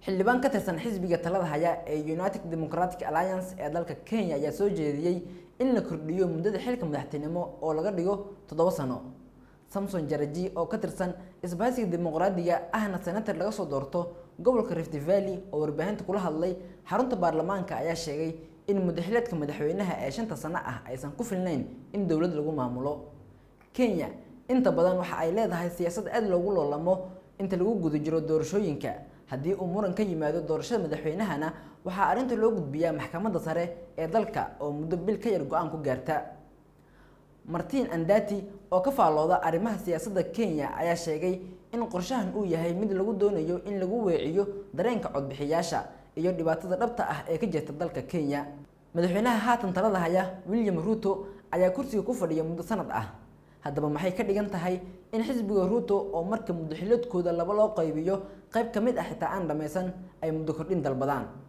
xildhibaan ka tirsan xisbiga talada haya ee united democratic alliance ee dalka kenya ayaa soo jeediyey in la kordhiyo muddada xilka madaxtinimo oo laga dhigo toddoba sano samson jaraji oo ka tirsan isbahaysiga dimuqraadiga ahna senator laga soo doorto gobolka rift valley oo warbaahinta kula hadlay xarunta baarlamaanka ayaa sheegay in muddaxileedka madaxweynaha ee shanta sano ah aysan ku filnayn in dowlad lagu maamulo kenya inta badan waxa ay leedahay siyaasad aada loogu loolamo inta lagu guda jiro doorashooyinka haddii uu muran ka yimaado doorashada madaxweynahana waxaa arrinta loo gudbiyaa maxkamadda sare ee dalka oo muddo bil ka yar go-aan ku gaarta martin andati oo ka faallooda arrimaha siyaasadda kenya ayaa sheegay in qorshahan uu yahay mid lagu doonayo in lagu weeciyo dareenka codbixiyaasha iyo dhibaatada dhabta ah ee ka jirta dalka kenya madaxweynaha haatan talada haya william ruto ayaa kursiga ku fadhiya muddo sanad ah haddaba maxay ka dhigan tahay in xisbiga ruto oo marka muddaxiloodkooda laba loo qaybiyo qayb ka mid ah xitaa aan dhammaysan ay muddo kordhin dalbadaan